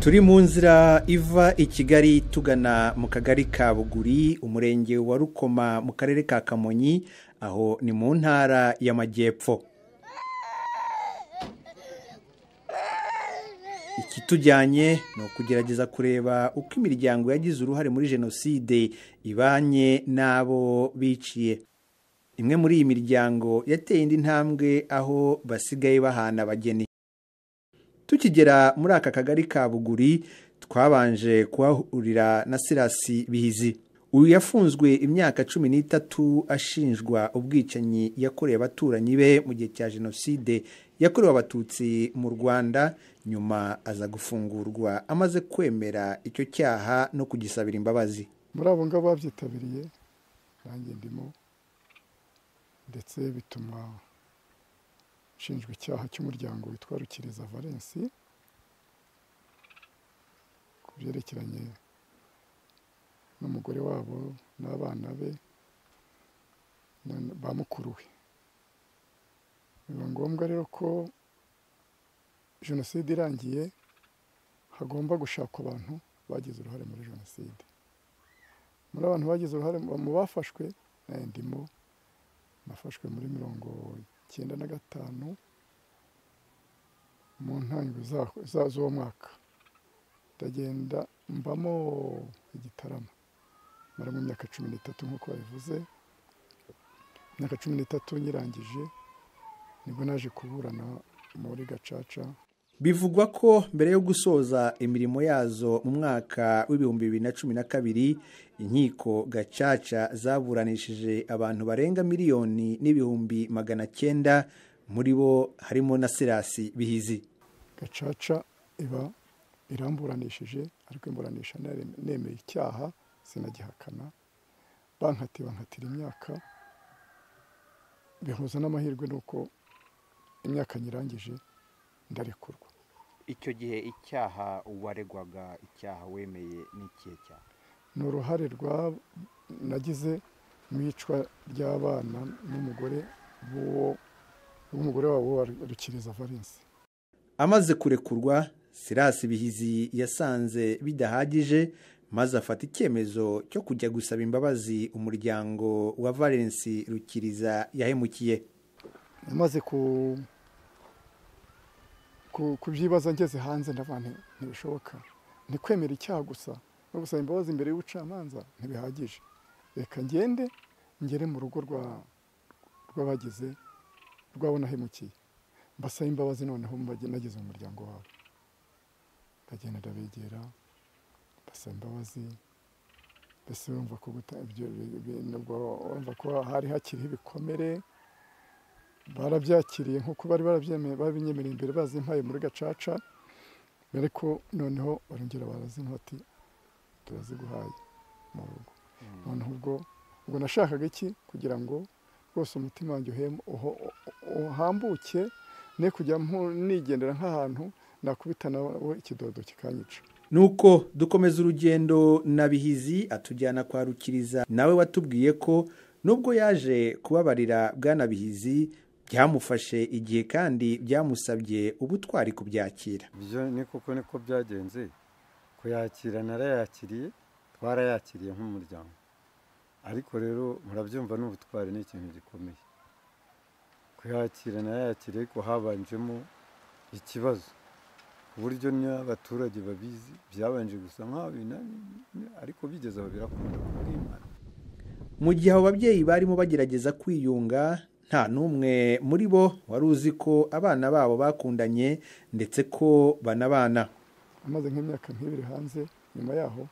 turi mu nzira iva i kigali tugana mu kagari ka buguri umurenge wa rukoma mu karere ka kamonyi aho ni mu ntara y'amajyepfo ikitujyanye ni ukugerageza kureba uko imiryango yagize uruhare muri jenoside ibanye n'abo biciye imwe muri iyi miryango yateye indi ntambwe aho basigaye bahana abageni tukigera muri aka kagari ka buguri twabanje kuhahurira na sirasi bihizi uyu yafunzwe imyaka cumi n'itatu ashinjwa ubwicanyi yakorewe abaturanyi be mu gihe cya jenoside yakorewe abatutsi mu rwanda nyuma aza gufungurwa amaze kwemera icyo cyaha no kugisabira imbabazi muri abo ngabo babyitabiriye nanjye ndimo ndetse bituma ushinjwa icyaha cy'umuryango witwa rukiriza valensi ku byerekeranye n'umugore wabo n'abana be ba mukuru we biba ngombwa rero ko jenoside irangiye hagomba gushakwa abantu bagize uruhare muri jenoside muri abantu bagize uruhare mu bafashwe nayo ndimo nafashwe muri mirongo icyenda na gatanu mu ntangiriro z'uwo mwaka ndagenda mbamo igitaramo mara mu myaka cumi n'itatu nk'uko babivuze imyaka cumi n'itatu nyirangije nibwo naje kuburana muri gacaca bivugwa ko mbere yo gusoza imirimo yazo mu mwaka w'ibihumbi bibiri na cumi na kabiri inkiko gacaca zaburanishije abantu barenga miliyoni n'ibihumbi magana cyenda muri bo harimo na sirasi bihizi gacaca iba iramburanishije ariko imburanisha nemeye icyaha sinagihakana bankati bankatira imyaka bihuza n'amahirwe n'uko imyaka nyirangije ndarekurwa icyo gihe icyaha waregwaga icyaha wemeye n'ikihe cyaha ni uruhare nagize mu icwa ry'abana n'umugore w'umugore wabo wa rukiriza valensi amaze kurekurwa sirasi bihizi yasanze bidahagije maze afata icyemezo cyo kujya gusaba imbabazi umuryango wa valensi rukiriza yahemukiye amaze ku kubyibaza ngeze hanze ndabona ntibishoboka ntikwemera icyaha gusa no gusaba imbabazi imbere y'ubucamanza ntibihagije reka ngende ngere mu rugo rw'abagize rwabo nahemukiye mbasaba imbabazi noneho nagize umuryango wabo ndagenda ndabegera mbasaba imbabazi mbese urumva ko hari hakiriho ibikomere barabyakiriye nk'uko bari babinyemereye imbere bazimpaye muri gacaca ariko noneho barongera barazinywa ati turaziguhaye mu rugo noneho ubwo ubwo nashakaga iki kugira ngo rwose umutima wanjye uhambuke ne kujya nigendera nk'ahantu nakubita nawe ikidodo kikanyica nuko dukomeza urugendo na bihizi atujyana kwa rukiriza nawe watubwiye ko nubwo yaje kubabarira bwanabihizi byamufashe igihe kandi byamusabye ubutwari kubyakira ibyo ni kuko niko byagenze kuyakira narayakiriye twarayakiriye nk'umuryango ariko rero murabyumva n'ubutwari ni ikintu gikomeye kuyakira narayakiriye ariko habanjemo ikibazo ku buryo n'abaturage babizi byabanje gusa nk'aho ariko bigeze aho birakunda kubwimana mu gihe abo babyeyi barimo bagerageza kwiyunga nta n'umwe muri bo wari uzi ko abana babo bakundanye ndetse ko banabana amaze nk'imyaka nk'ibiri hanze nyuma yaho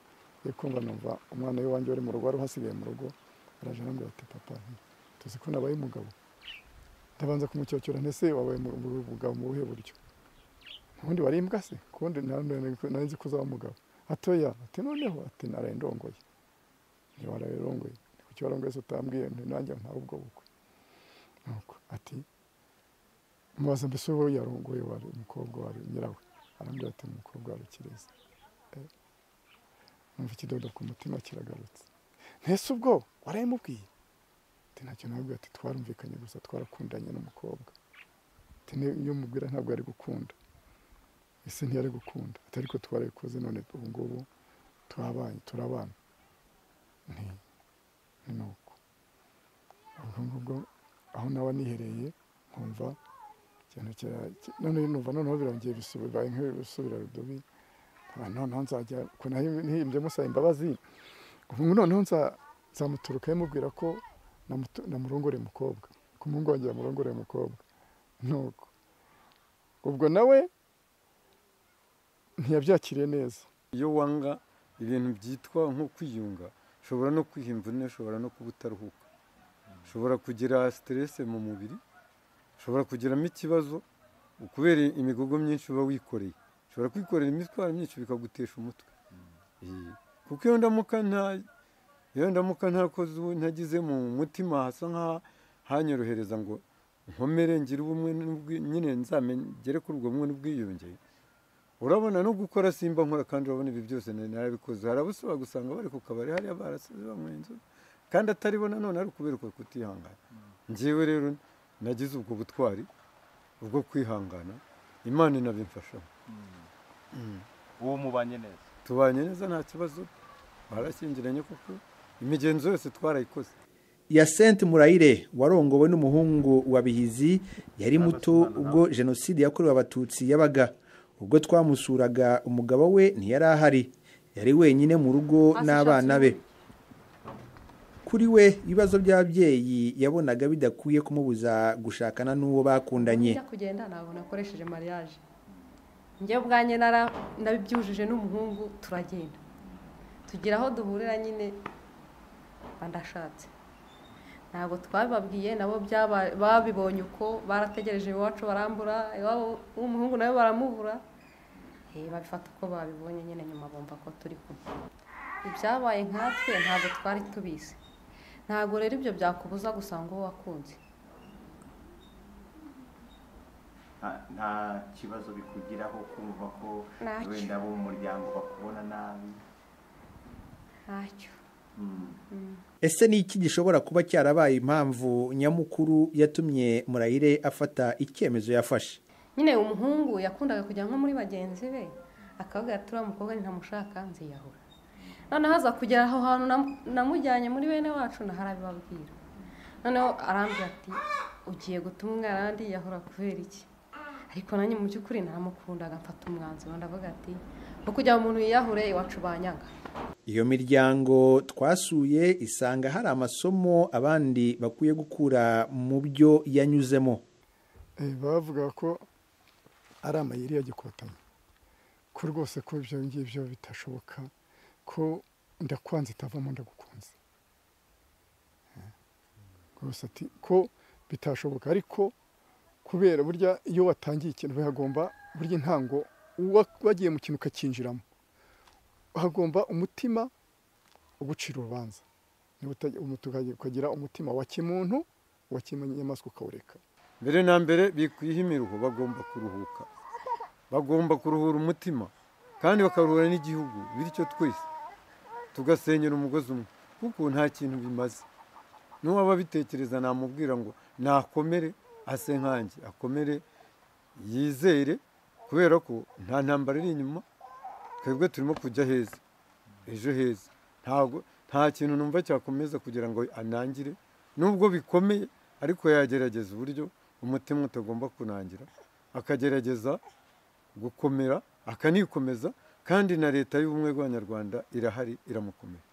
yo kumva numva umwana w'iwanjye wari mu rugo wari uhasigaye mu rugo araje arambwira ati papa tuzi ko nabaye umugabo ndabanza kumucyocyorane ntese wabaye umugabo mu buhe buryo ubundi wari imbwa se kubundi nari ko uzaba umugabo hatoya ati noneho ati naraye ndongoye ntiwaraye ndongoye ikibazo ngo utambwiye nanjye ntawe ubwo bukwe ati mubaza mbese uwo yarongoye wari umukobwa wari nyirawe arambwira ati umukobwa wari ukiriza numva ikidodo ku mutima kiragarutse ntese ubwo warayimubwiye ati ntacyo nabwo ati twarumvikanye gusa twarakundanye n'umukobwa ati niyo umubwira ntabwo ari gukunda ese ntiyari gukunda ati ariko twarabikoze none ubu ngubu turabanye turabana nti ni nuko ubwo ngubwo aho nawe nihereye nkumva cyane cyane none numva noneho birongeye bibaye nk'ibisubira rudubi noneho nzajya ukuntu ntihimbye musaba imbabazi ubu noneho nzamuturukayo mubwira ko namurongoreye umukobwa kumungongera amurongoreye umukobwa nuko ubwo nawe ntiyabyakiriye neza iyo wanga ibintu byitwa nko kwiyunga ushobora no kwihimba une ushobora no kuba utaruhuka ushobora kugira siterese mu mubiri ushobora kugeramo ikibazo kubera imigogo myinshi uba wikoreye ushobora kwikorera imitwaro myinshi bikagutesha umutwe kuko iyo ndamuka nta iyo ndamuka ntakoze ntagize mu mutima hasa nk'aho hanyorohereza ngo nkomere ngire ubumwe nyine nzamengere kuri ubwo bumwe n'ubwiyunge urabona no gukora simba nkora kandi urabona ibi byose narabikoze harabusaba gusanga bari ku kabari hariya barasize banywa inzoga kandi ataribo nanone ari ukubera uko kutihangana ngewe rero nagize ubwo butwari ubwo kwihangana imana inabimfashamo ubu mubanye neza tubanye neza nta kibazo barashyingiranye kuko imigenzo yose twarayikoze yasente murayire warongowe n'umuhungu wa bihizi yari muto ubwo jenoside yakorewe abatutsi yabaga ubwo twamusuraga umugabo we ntiyari ahari yari wenyine mu rugo n'abana be kuri we ibibazo by'ababyeyi yabonaga bidakwiye kumubuza gushakana n'uwo bakundanye njya kugenda ntabwo nakoresheje mariage njye ubwanjye nabibyujije n'umuhungu turagenda tugira aho duhurira nyine ndashatse ntabwo twabibabwiye nabo babibonye uko barategereje iwacu barambura iwabo w'umuhungu nawe baramubura babifata uko babibonye nyine nyuma bumva ko turi kumwe ibyabaye nkatwe ntabwo twari tubizi ntabwo rero ibyo byakubuza gusa ngo wakunze nta kibazo bikugiraho kumva ko Ntacyo. wenda abo mu muryango bakubona nabi ntacyo Mm. ese ni iki gishobora kuba cyarabaye impamvu nyamukuru yatumye murayire afata icyemezo yafashe nyine umuhungu yakundaga kujya nko muri bagenzi be akavuga ati uriya mukobwa ntamushaka nziyahura noneho aza kugera aho hantu nam- namujyanye muri bene wacu naho arabibabwira noneho arambwira ati ugiye gutuma umwana yahura kubera iki ariko nanjye mu by'ukuri naramukundaga mfata umwanzuro ndavuga ati no kugira umuntu yiyahure iwacu banyanga Iyo miryango twasuye isanga hari amasomo abandi bakwiye gukura mu byo yanyuzemo. Eh, bavuga ko ari amayeri yagikotanyi ko rwose ko ibyo ngibyo bitashoboka ko ndakwanze itavamo ndagukunze Eh, rwose ati ko bitashoboka ariko kubera burya iyo watangiye ikintu hagomba burya intango uwa- wagiye mu kintu ukacyinjiramo hagomba umutima ugucira urubanza Niba utajya- umuntu ukajya- ukagira umutima wa kimuntu wa kinyamaswa ukawureka mbere na mbere bikwiha imiruho bagomba kuruhuka bagomba kuruhura umutima kandi bakaruhura n'igihugu bityo twese tugasenyera umugozi umwe kuko nta kintu bimaze n'uwaba abitekereza namubwira ngo nakomere ase nkanjye akomere yizere kubera ko nta ntambara iri inyuma twebwe turimo kujya heza ejo heza ntabwo nta kintu numva cyakomeza kugira ngo anangire nubwo bikomeye ariko yagerageza uburyo umutima utagomba kunangira akagerageza gukomera akanikomeza kandi na leta y'ubumwe bw'abanyarwanda irahari iramukomera